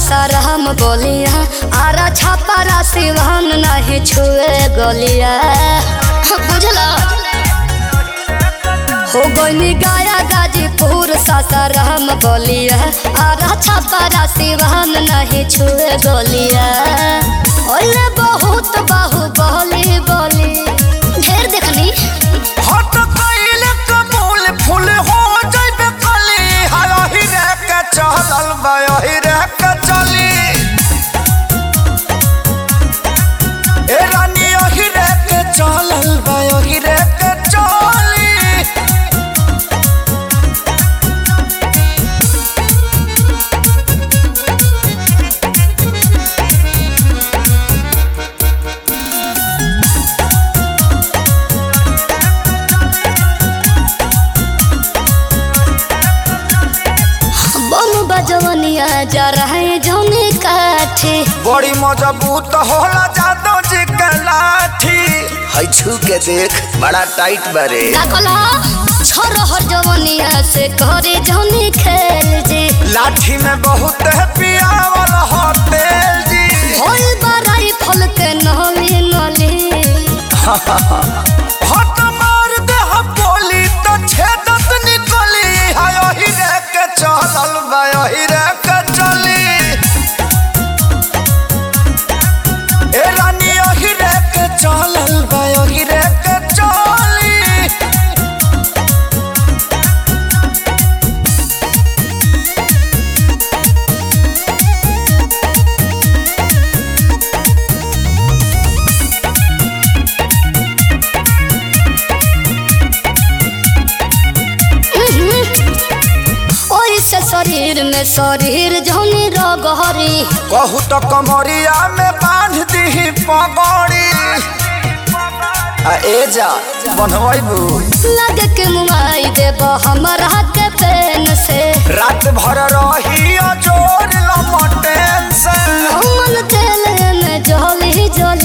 सासाराम बोलिया आरा छापारा सिवान नहीं छुए गलिया बुझला हो गई गाया गाजीपुर सासाराम बोलिया आरा छापारा सिवान नहीं छुए गलिया ओले बहुत बाहु बोली बोली ढेर देखनी हट कइले कबूल फूल हो जइबे कली हायही रे के चलल बायही रे के चली ए रानी यही रे के चलल बायही रे के चली बम बजवनिया जा रहे जौने काठे बड़ी मजबूत होला जादो जी के लाठी है छू के देख बड़ा टाइट बारे का कहला छोरहर जवनिया से करे जौने खेल जे लाठी में बहुत है पियावल हो तेल जी होल बराई फल के नली नली हट मार दे हम बोली तो छेदत निकली हाय ही रे के चलल बाय ही रे के चली ए रानी ही रे के चलल बाय ही रे के चली ओई से शरीर में शरीर जौने रगहरी कहू तो कमरिया में बांध दी पगड़ी आ ए जा बनवाइबू लगे के मुआई देब हमरा के पेन से रात भर रही जोर लमटेन से हमन तेल में जली जली